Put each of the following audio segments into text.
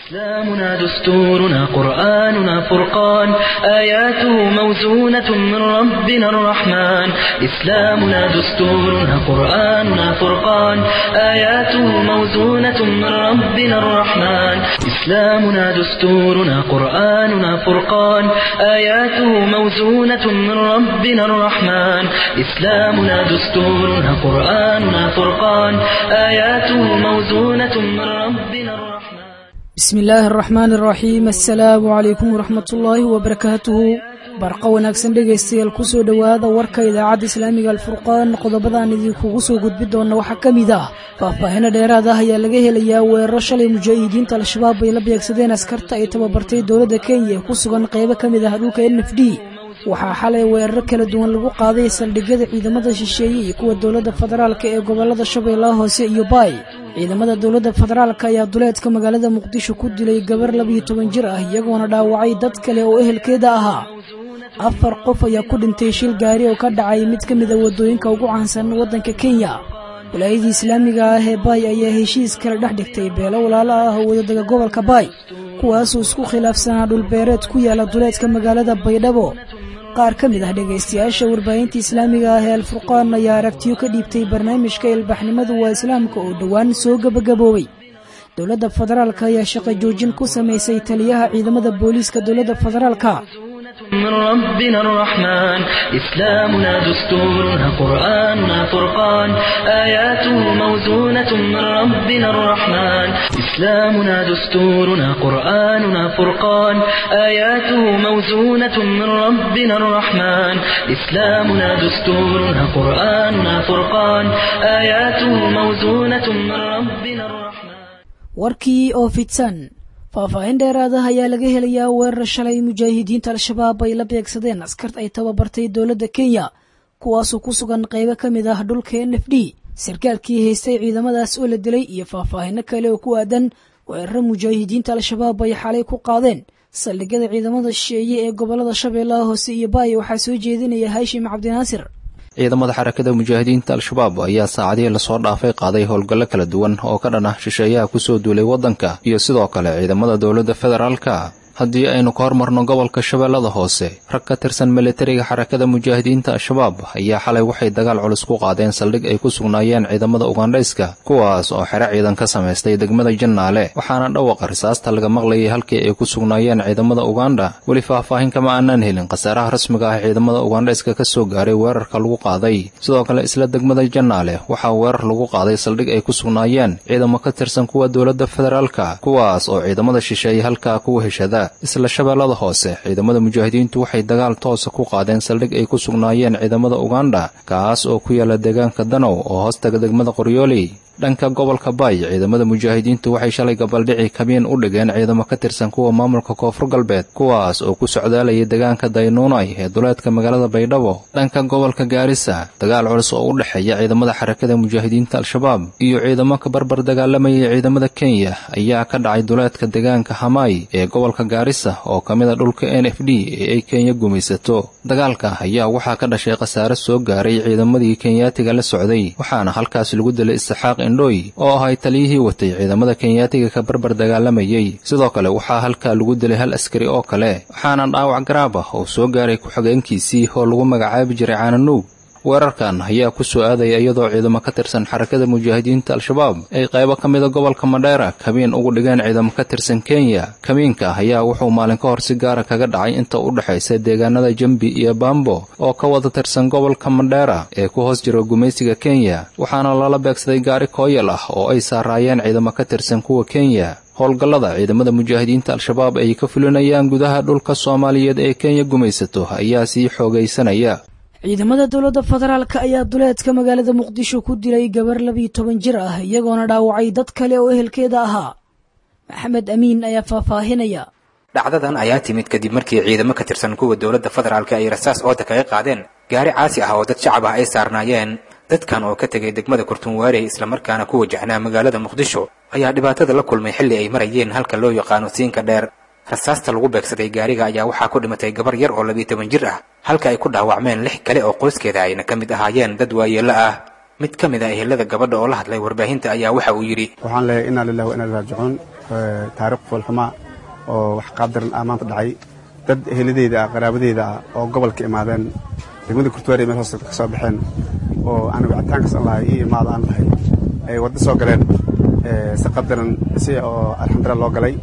إسلامنا دستورنا قرآننا فرقان آياته موزونة من ربنا الرحمن إسلامنا دستورنا قرآننا فرقان آياته موزونة من ربنا الرحمن إسلامنا دستورنا قرآننا فرقان آياته موزونة من ربنا الرحمن إسلامنا دستورنا قرآننا فرقان آياته موزونة من ربنا الرحمن bismi illaahi araxmaan araxiim assalaamu calaykum waraxmatullaahi wabarakaatuhu barqa wanaagsan dhegaystayaal kusoo dhowaada warka idaacadda islaamiga alfurqaan qodobadaan idinkugu soo gudbi doona waxaa ka mid ah faahfaahino dheeraad ah ayaa laga helayaa weeraro shalay mujaahidiinta al-shabaab ay la beegsadeen askarta ay tababartay dowladda kenya ee ku sugan qaybo ka mid ah dhulka n f d waxaa xalay weeraro kala duwan lagu qaaday saldhigyada ciidamada shisheeye iyo kuwa dowladda federaalka ee gobolada shabeellaha hoose iyo baay ciidamada dowladda federaalka ayaa duleedka magaalada muqdisho ku dilay gabar labiyo toban jir ah iyagoona dhaawacay dad kale oo ehelkeeda ahaa afar qof ayaa ku dhintay shil gaari oo ka dhacay mid ka mida waddooyinka ugu caansan waddanka kenya walaayadii islaamiga ah ee baay ayaa heshiis kale dhex dhigtay beelo walaalo ah oo wadadaga gobolka baay kuwaasoo isku khilaafsanaa dhulbeereed ku yaala duleedka magaalada baydhabo qaar ka mid ah dhegaystayaasha warbaahinta islaamiga ah ee alfurqaan ayaa aragtiyo ka dhiibtay barnaamijka ilbaxnimadu waa islaamka oo dhowaan soo gebagaboobay dowladda federaalka ayaa shaqo joojin ku samaysay taliyaha ciidamada booliiska dowladda federaalka من ربنا الرحمن إسلامنا دستورنا قرآننا فرقان آياته موزونة من ربنا الرحمن إسلامنا دستورنا قرآننا فرقان آياته موزونة من ربنا الرحمن إسلامنا دستورنا قرآننا فرقان آياته موزونة من ربنا الرحمن warkii oo fidsan faahfaahin dheeraadaha ayaa laga helayaa weerar shalay mujaahidiinta al-shabaab ay la beegsadeen askart ay tababartay dowladda kenya kuwaasoo ku sugan qaybo ka mid ah dhulka n f d sarkaalkii haystay ciidamadaas oo la dilay iyo faahfaahino kale oo ku aadan weeraro mujaahidiinta al-shabaab ay xalay ku qaadeen saldhigyada ciidamada shisheeye ee gobolada shabeellaha hoose iyo baay waxaa soo jeedinaya haashim cabdinaasir ciidamada xarakada mujaahidiinta al-shabaab ayaa saacadihii lasoo dhaafay qaaday howlgallo kala duwan oo ka dhan ah shisheeyaha kusoo duulay waddanka iyo sidoo kale ciidamada dowladda federaalka haddii aynu ka hormarno gobolka shabeellada hoose rag ka tirsan militariga xarakada mujaahidiinta al-shabaab ayaa xalay waxay dagaal culus ku qaadeen saldhig ay ku sugnaayeen ciidamada ugandhayska kuwaas oo xero ciidan ka samaystay degmada jannaale waxaana dhawaqa risaasta laga maqlayay halkii ay ku sugnaayeen ciidamada uganda weli faahfaahin kama aanaan helin khasaaraha rasmiga ah ciidamada ugandhayska ka soo gaaray weerarka lagu qaaday sidoo kale isla degmada jannaale waxaa weerar lagu qaaday saldhig ay ku sugnaayeen ciidamo ka tirsan kuwa dowladda federaalka kuwaas oo ciidamada shisheeye halkaa kuwa heshada isla shabeellada hoose ciidamada mujaahidiintu waxay dagaal toosa ku qaadeen saldhig ay ku sugnaayeen ciidamada uganda kaas oo ku yaala deegaanka danow oo hoostaga degmada qoryooley dhanka gobolka baay ciidamada mujaahidiintu waxay shalay gabaldhici kabiin u dhigeen ciidamo ka tirsan kuwa maamulka koonfur galbeed kuwaas oo ku socdaalayay deegaanka daynuunay ee duleedka magaalada baydhabo dhanka gobolka gaarisa dagaal culus oo u dhexeeya ciidamada xarakada mujaahidiinta al-shabaab iyo ciidamo ka barbar dagaalamayay ciidamada kenya ayaa ka dhacay duleedka deegaanka hamaay ee gobolka gaarisa oo ka mid a dhulka n f d ee ay kenya gumaysato dagaalka ayaa waxaa ka dhashay khasaare soo gaaray ciidamadii kenyaatiga la socday waxaana halkaas lagu dilay isxaaq indhoy oo ahay taliyihii watay ciidamada kenyaatiga ka barbar dagaalamayey sidoo kale waxaa halkaa lagu dilay hal askari oo kale waxaana dhaawac garaab ah oo soo gaaray ku-xigeenkiisii oo lagu magacaabi jiray caananuug weerarkan ayaa ku soo aadaya iyadoo ciidamo ka tirsan xarakada mujaahidiinta al-shabaab ay qaybo ka mida gobolka madheera kabiin ugu dhigeen ciidamo ka tirsan kenya kabiinka ayaa wuxuu maalin ka hor si gaara kaga dhacay inta u dhexaysa deegaanada jambi iyo baambo oo ka wada tirsan gobolka madheera ee ku hoos jira gumaysiga kenya waxaana lala beegsaday gaari kooyal ah oo ay saaraayeen ciidamo ka tirsan kuwa kenya howlgallada ciidamada mujaahidiinta al-shabaab ay ka fulinayaan gudaha dhulka soomaaliyeed ee kenya gumaysato ayaa sii xoogaysanaya ciidamada dowladda federaalka ayaa duleedka magaalada muqdisho ku dilay gabar labiyo toban jir ah iyagoona dhaawacay dad kale oo ehelkeeda ahaa maxamed amiin ayaa faahfaahinaya dhacdadan ayaa timid kadib markii ciidamo ka tirsan kuwa dowladda federaalka ay rasaas ooda kaga qaadeen gaari caasi ah oo dad shacab ah ay saarnaayeen dadkan oo ka tegay degmada kurtunwaarey islamarkaana ku wajahnaa magaalada muqdisho ayaa dhibaatada la kulmay xilli ay marayeen halka loo yaqaano siinka dheer rasaasta lagu beegsaday gaariga ayaa waxaa ku dhimatay gabar yar oo labiyo toban jir ah halka ay ku dhaawacmeen lix kale oo qoyskeeda ayna ka mid ahaayeen dad waayeello ah mid ka mid a ehelada gabadha oo la hadlay warbaahinta ayaa waxa uu yidhi waxaan leeyahay inaa lillahi wa inaa raajicuun taariikh foolxumaa oo wax qaabdaran ah maanta dhacay dad eheladeyda ah qaraabadeyda ah oo gobolka imaadeen degmada kurtuwaari meel hoose ka soo baxeen oo aan wicitaankaas aan lahay ii imaada aan lahay ay waddo soo galeen si qadaran si oo alxamdulillah loo galay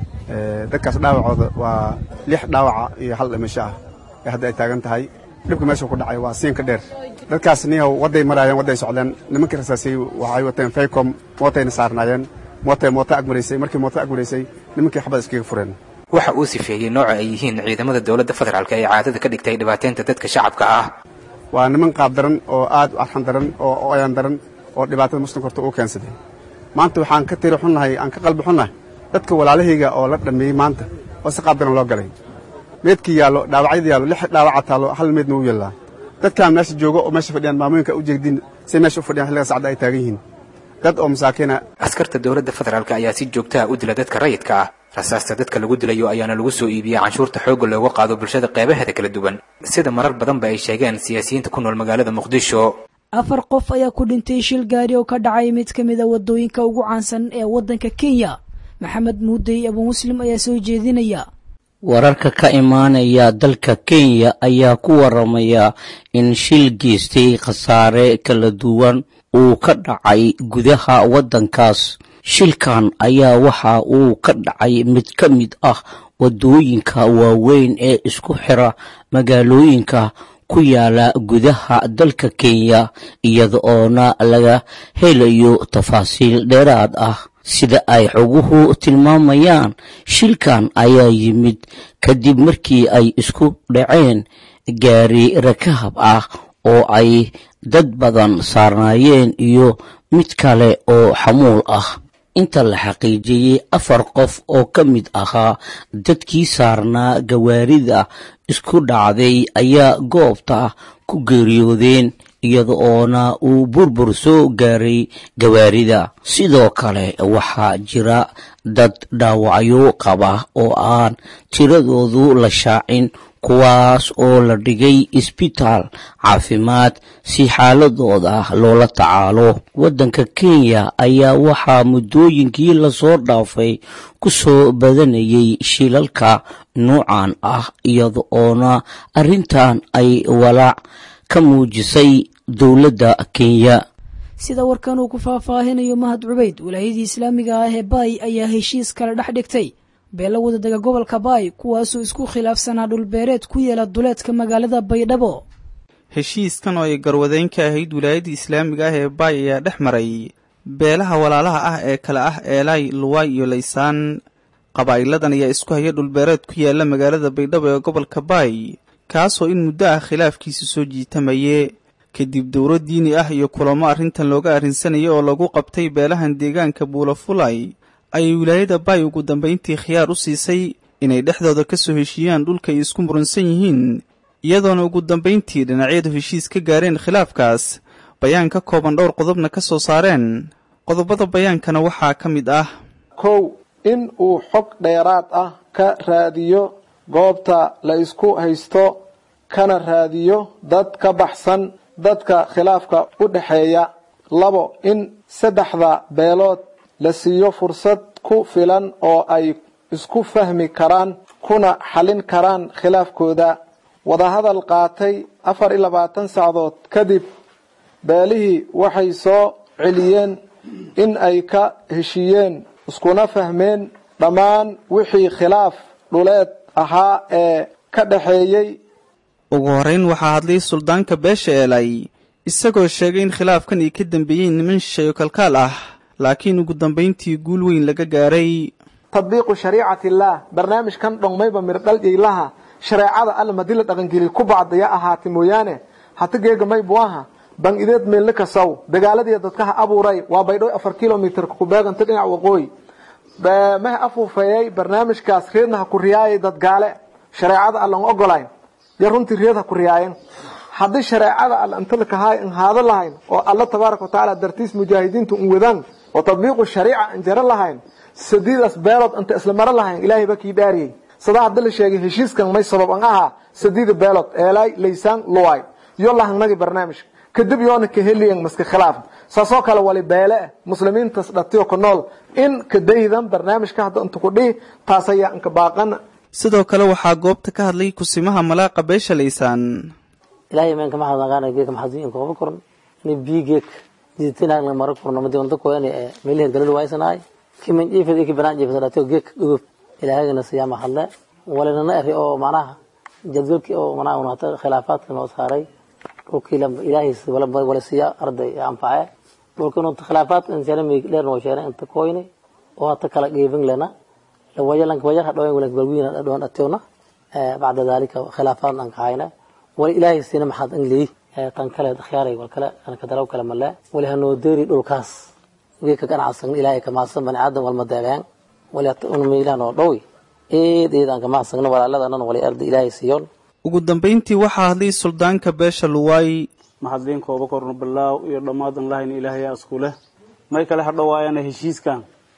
dadkaas dhaawacooda waa lix dhaawaca iyo hal dhimasho ah ee hadda ay taagan tahay dhibka meesha ku dhacay waa siinka dheer dadkaas niyahow wadday maraayeen wadday socdeen nimankii rasaasay waxay wateen faycom mootayna saarnaayeen mootay mooto agmaraysay markii mooto agmaraysay nimankii xabad iskaga fureen waxa uu sifeeyey nooca ay yihiin ciidamada dowladda federaalk ee caadada ka dhigtay dhibaateynta dadka shacabka ah waa niman qaab daran oo aad u arxan daran oo oyaan daran oo dhibaatada muslimka horta uu keensaday maanta waxaan ka tiri xunnahay aan ka qalbi xunnahay dadka walaalahayga oo la dhameeyey maanta oo si qaab daran loo galay meedkii yaallo dhaawacyada yaallo lix dhaawaca taallo hal meedna wuu yaallaa dadkaan meesha joogo oo meesha fadhiyaan maamooyinka u jeegdiin say meesha u fadhiyaan xilliga sacda ay taagan yihiin dad oo masaakiina askarta dowladda federaalk ayaa si joogtaha u dila dadka rayidka ah rasaasta dadka lagu dilayo ayaana lagu soo iibiyey canshuurta xoogga looga qaado bulshada qeybaheeda kala duwan sida marar badanba ay sheegeen siyaasiyiinta ku nool magaalada muqdisho afar qof ayaa ku dhintay shil gaari oo ka dhacay mid ka mid a waddooyinka ugu caansan ee waddanka kenya maxamed muudey abu muslim ayaa soo jeedinaya wararka ka imaanaya dalka kenya ayaa ku waramaya in shil geystay khasaare kala duwan uu ka dhacay gudaha waddankaas shilkan ayaa waxa uu ka dhacay mid ka mid ah waddooyinka waaweyn ee isku xira magaalooyinka ku yaala gudaha dalka kenya iyada oona laga helayo tafaasiil dheeraad ah sida ay xoguhu tilmaamayaan shilkan ayaa yimid kadib markii ay isku dhaceen gaari rakahab ah oo ay dad badan saarnaayeen iyo mid kale oo xamuul ah inta la xaqiijiyey afar qof oo ka mid ahaa dadkii saarnaa gawaarida isku dhacday ayaa goobta ku geeriyoodeen iyada oona uu burbur soo gaaray gawaarida sidoo kale waxaa jira dad dhaawacyo qaba oo aan tiradoodu la shaacin kuwaas oo la dhigay isbitaal caafimaad si xaaladooda loola tacaalo waddanka kenya ayaa waxaa muddooyinkii lasoo dhaafay ku soo badanayay shilalka nuucan ah iyada oona arrintan ay walaac ka muujisay dowladda kenya sida warkan uu ku faahfaahinayo mahad cubayd walaayadii islaamiga ah ee baay ayaa heshiis kale dhex dhigtay beelo wadadega gobolka baay kuwaasoo isku khilaafsanaa dhulbeereed ku yeela duleedka magaalada baydhabo heshiiskan oo ay garwadeyn ka ahayd wilaayadda islaamiga ah ee baay ayaa dhex maray beelaha walaalaha ah ee kale ah eelay luwaay iyo laysaan qabaa'iladan ayaa isku haya dhulbeereed ku yaala magaalada baydhabo ee gobolka baay kaasoo in muddo ah khilaafkiisa soo jiitamaye kadib dowro diini ah iyo kulamo arrintan looga arrinsanaya oo lagu qabtay beelahan deegaanka buulafulay ayay wilaayada baay ugu dambayntii khiyaar u siisay inay dhexdooda ka soo heshiiyaan dhulka ay isku muransan yihiin iyadoona ugu dambayntii dhinacyadu heshiis ka gaareen khilaafkaas bayaan ka kooban dhowr qodobna ka soo saareen qodobada bayaankana waxaa ka mid ah kow in uu xog dheeraad ah ka raadiyo goobta la isku haysto kana raadiyo dad ka baxsan dadka khilaafka u dhexeeya labo in saddexda beelood la siiyo fursad ku filan oo ay isku fahmi karaan kuna xallin karaan khilaafkooda wadahadal qaatay afar iyo labaatan sacdood kadib beelihii waxay soo celiyeen in ay ka heshiiyeen iskuna fahmeen dhammaan wixii khilaaf dhuleed ahaa ee ka dhexeeyey ugu horrayn waxaa hadlay suldaanka beesha eelay isagoo sheegay in khilaafkan ay ka dambeeyeen niman shisheeyo kalkaal ah laakiin ugu dambayntii guul weyn laga gaaray tadbiiqu shariicati illaah barnaamijkan dhongmayba mirdhal yaylaha shareecada alla madii la dhaqangeliy ku bacdaya ahaati mooyaane hata geega maybu aha ban ideed meelna kasaw dagaaladiiya dadkaha abuuray waa baydhow afar kilomitr kubeeganta dhinac waqooyi maha afuufeeyey barnaamijkaas reedna ha ku riyaayay dad gaale shareecada allan ogolayn yo runtii reed ha ku riyaayeen haddii shareecada alla inta lakahaay an haado lahayn oo alla tabaaraka watacaala dartiis mujaahidiinta un wadaan oo tadbiiqu shariica an jaro lahayn sadiidaas beelood inta isla maro lahayn ilaahay baa kii dhaariyey sadaa hadda la sheegay heshiiskan may sabab an ahaa sadiida beelood eelaay laysaan luwaay yo lahangnagi barnaamijka kadib yoona ka heliyan maska khilaaf saasoo kale wali beele ah muslimiintas dhatiyo ku nool in kadaydan barnaamijka hadda inta ku dhihi taas ayaa inka baaqana sidoo kale waxaa goobta ka hadlay kusimaha malaaqa beesha laysaan ilaahay meenka maxad nagaana geeka maxadin kooba koran ni bi geek jiditinaag la mara korno madi wanta koyani ee meelihi galadu waysanaay kiman jiifad iki banaan jiifad dhatiyo geek dhugub ilaahagana siyaama hadle walinana eri oo macnaha jadwalkii oo macnaha unata khilaafaadka noo saaray dhulkii ilaahay wala siiya arday anface dhulkii unta khilaafaadka insana mi dheer noo sheena inta koyni oo hata kala geebin lena lawayalanka wayaha dhawen walanka balwiina dhawan dhationa bacda dalika khilaafaad aan kahayna wali ilaahay siina maxaad anglii tan kale akhyaaray wal kale anka dalaw kale male wali hanoo deeri dhulkaas geeka ganacsan ilaahay kamaasan bani aadan walma deebeen wali unmailah noo dhowi eed eed aan kamahadsagno walaaladanan wali arda ilaahay siiyoon ugu dambayntii waxaa hadlay suldaanka beesha luwaay maxadliin kooba korno bilaaw iyo dhammaadan lahayn ilaahayaa isku leh may kale hadhawaayana heshiiskan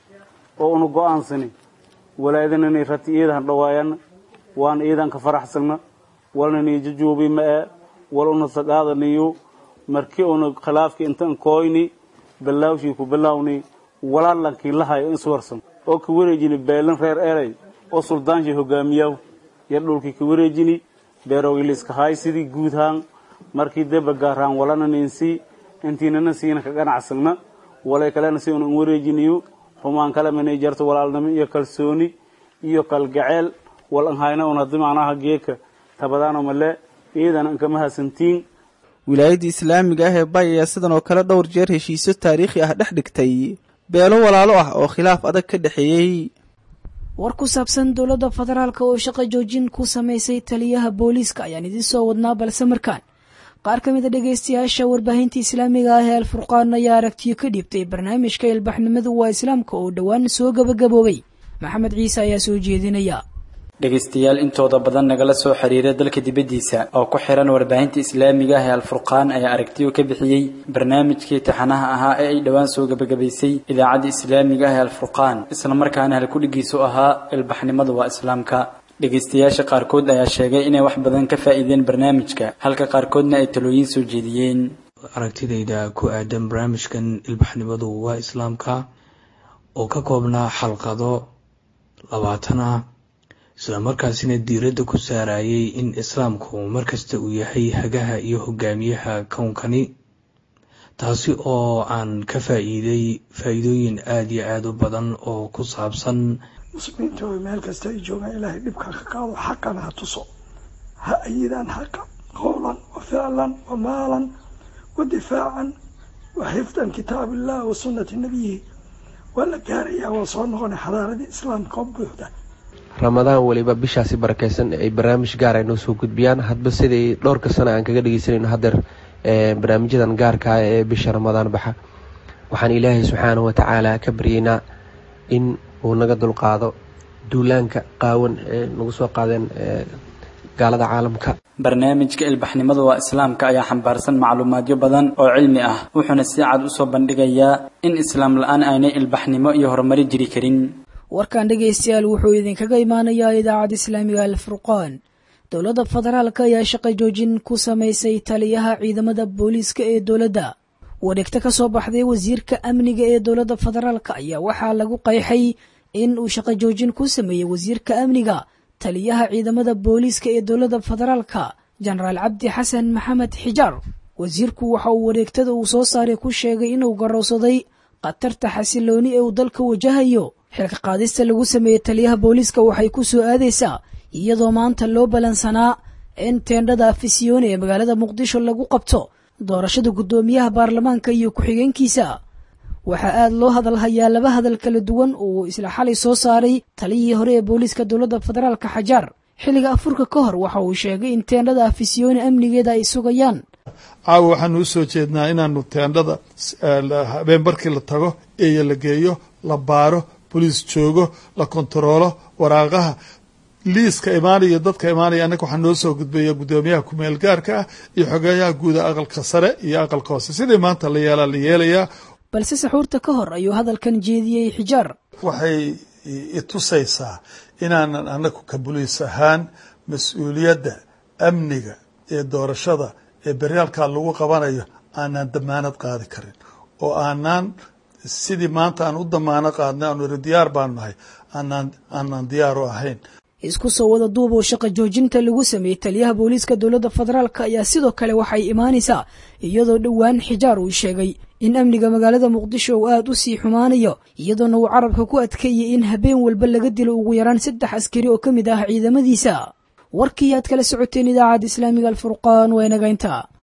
oo una go-aansani walaadanani rati iida hadhawaayana waan iidan ka faraxsagna walnani jajuubi ma e wal una sagaadaniyo markii una khilaafki intan kooyni bilaawshii ku bilaawni walaallankii lahayo iswarsan oo ka wareejini beelan reer erey oo suldaanshii hogaamiyaw yar dhulkii ka wareejini beerowiliska haay sidii guudhaan markii deba gaaraan walana ninsi intiinana siina ka ganacsagna walay kalena si una wareejiniyo xumaan kale manay jarto walaalnimo iyo kalsooni iyo kalgaceel wal an hayna un haddi macnaha geeka tabadaano male iidan ankama hasantiin wilaayadda islaamiga ah ee bay ayaa sidan oo kale dhowr jeer heshiisyo taariikhi ah dhex dhigtay beelo walaalo ah oo khilaaf adag ka dhexeeyey war ku saabsan dowladda federaalka oo shaqo joojin ku samaysay taliyaha booliiska ayaan idiin soo wadnaa balse markaan qaar ka mid a dhegaystayaasha warbaahinta islaamiga ah ee alfurqaan ayaa aragtiyo ka dhiibtay barnaamijka ilbaxnimadu waa islaamka oo dhowaan soo gabagaboobay maxamed ciise ayaa soo jeedinaya dhegaystayaal intooda badan nagala soo xiriira dalka dibaddiisa oo ku xiran warbaahinta islaamiga ah ee alfurqaan ayaa aragtiyo ka bixiyey barnaamijkii taxanaha ahaa ee ay dhowaan soo gebagabaysay idaacadda islaamiga ah ee alfurqaan islamarkaana halkudhigiisu ahaa ilbaxnimadu waa islaamka dhegaystayaasha qaarkood ayaa sheegay inay wax badan ka faa'iideen barnaamijka halka qaarkoodna ay talooyin soo jeediyeen aragtidayda ku aadan barnaamijkan ilbaxnimadu waa islaamka oo ka koobnaa xalqado labaatan ah isla markaasina diiradda ku saarayay in islaamku markasta uu yahay hagaha iyo hogaamiyaha kownkani taasi oo aan ka faa'iiday faa'iidooyin aada iyo aada u badan oo ku saabsan muslimiinta oo meel kasta ay joogaan ilaahay dhibka ka qaado xaqana ha tuso ha ayidaan xaqa qowlan wa ficlan wa maalan wa difaacan wa xifdan kitaab illah wa sunnati nabiyihi waa la gaarayaa waa soo noqonay xadaaradii islaamka oo buuxda ramadaan weliba bishaasi barakeysan ay barnaamij gaar ay noo soo gudbiyaan hadba siday dhowrka sana aan kaga dhegeysanayno hadeer barnaamijyadan gaarkaa ee bisha ramadaan baxa waxaan ilaahay subxaanahu watacaala ka baryeynaa in uu naga dulqaado duulaanka qaawan ee nagu soo qaadeen gaalada caalamka barnaamijka ilbaxnimada waa islaamka ayaa xambaarsan macluumaadyo badan oo cilmi ah wuxuuna si cad usoo bandhigayaa in islaam la-aan aanay ilbaxnimo iyo horumari jiri karin warkan dhegaystayaal wuxuu idinkaga imaanayaa idaacadda islaamiga alfurqaan dowladda federaalka ayaa shaqo joojin ku samaysay taliyaha ciidamada booliiska ee dowladda wareegto ka soo baxday wasiirka amniga ee dowladda federaalka ayaa waxaa lagu qayxay in uu shaqo joojin ku sameeyey wasiirka amniga taliyaha ciidamada booliiska ee dowladda federaalka jenaraal cabdi xasan maxamed xijaar wasiirku waxa uu wareegtada uu soo saaray ku sheegay inuu garowsaday khatarta xasilooni ee uu dalka wajahayo xilka qaadista lagu sameeyey taliyaha booliiska waxay ku soo aadaysaa iyadoo maanta loo balansanaa in teendhada afisyooni ee magaalada muqdisho lagu qabto doorashada guddoomiyaha baarlamaanka iyo ku-xigeenkiisa waxaa aada loo hadalhayaa laba hadal kala duwan uu isla xalay soo saaray taliyihii hore ee booliiska dowladda federaalka xajaar xilliga afurka ka hor waxa uu sheegay in teendhada afisyooni amnigeeda ay sugayaan caawa waxaanu u soo jeednaa inaanu teendhada habeen barkii la tago eeyo la geeyo la baaro boliis joogo la kontaroolo waraaqaha liiska imaanaya dadka imaanaya annaga waxaa noo soo gudbaya guddoomiyaha kumeel gaarka ah iyo xogeeyaha guuda aqalka sare iyo aqalka hoose sidii maanta la yeelaa la yeelayaa balse saxuurta ka hor ayuu hadalkan jeediyey xijaar waxay itusaysaa inaanan annagu ka boliis ahaan mas-uuliyadda amniga ee doorashada ee beryaalkaa lagu qabanayo aanan damaanad qaadi karin oo aanaan sidii maanta aan u damaano qaadnay aanu iri diyaar baanu nahay aanaan aanaan diyaar u ahayn isku soo wada duub oo shaqa joojinta lagu sameeyey taliyaha booliiska dowladda federaalk ayaa sidoo kale waxay imaanaysaa iyadoo dhowaan xijaar uu sheegay in amniga magaalada muqdisho uu aad u sii xumaanayo iyadoona uu carabka ku adkeeyey in habeen walba laga dilo ugu yaraan saddex askari oo ka mid ah ciidamadiisa warkii aad kala socoteen idaacadda islaamiga alfurqaan waa inagaynta